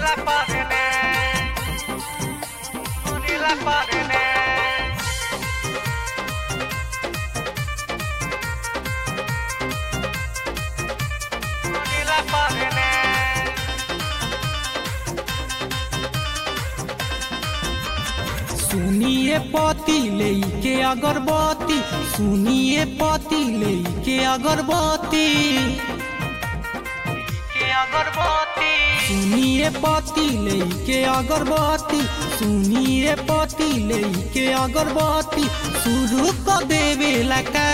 la padene. Uni la padene. Uni la padene. सुनिए पति लेके अगरबत्ती सुनिए पति लेके अगरबत्ती Que agorboti. सुनिए पति लेके अगरबत्ती सुनिए पति लेके अगरबत्ती शुरू कर देवे लगा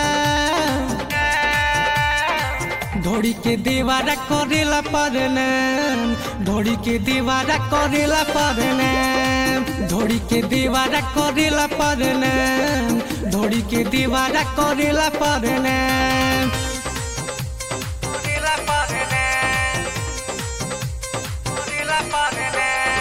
धोड़ी के देवारा करेला परने धोड़ी के देवारा करेला परने धोड़ी के देवारा करेला परने धोड़ी के देवारा करेला परने Uni la padene. Uni la padene.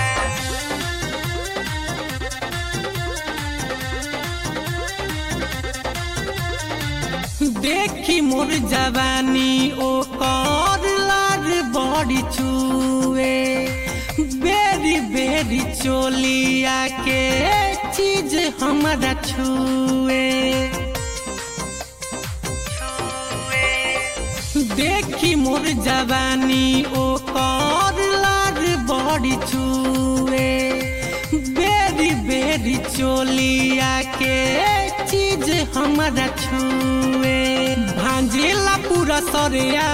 देखी मोर जवानी ओ कर लार बड़ी छुए बेरी बेरी चोलिया के चीज हमारा छुए देखी मोर जवानी ओ कर लार बड़ी छुए बेरी बेरी चोलिया के चीज हमारा छुए भांजेला पूरा सरिया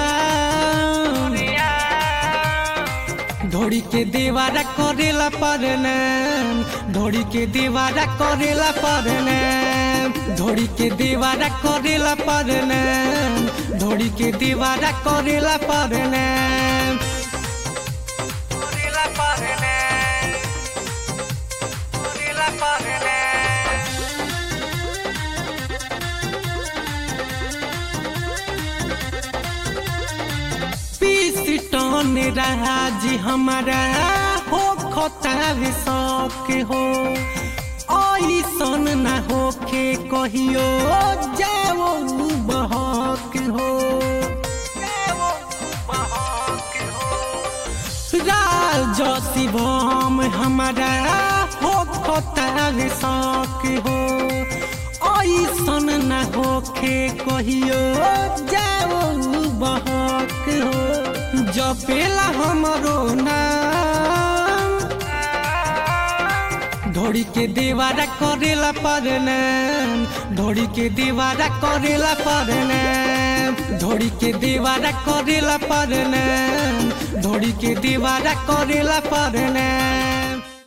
धोड़ी के देवारा करेला परने धोड़ी के देवारा करेला परने धोड़ी के देवारा करेला परने धोड़ी के देवारा करेला परने Uni la padene. Uni la padene. पीस टन रहा जी हमारा हो खतावे शौक हो ऐसन ना होके कहियो जाओ बहक हो राज शिवम हमारा हो खतावे शौक हो ऐसन ना होके कहियो जाओ बहक हो जपेला हमरो नाम धोड़ी के देवारा करेला परने धोड़ी के देवारा करेला परने धोड़ी के देवारा करेला परने धोड़ी के देवारा करेला परने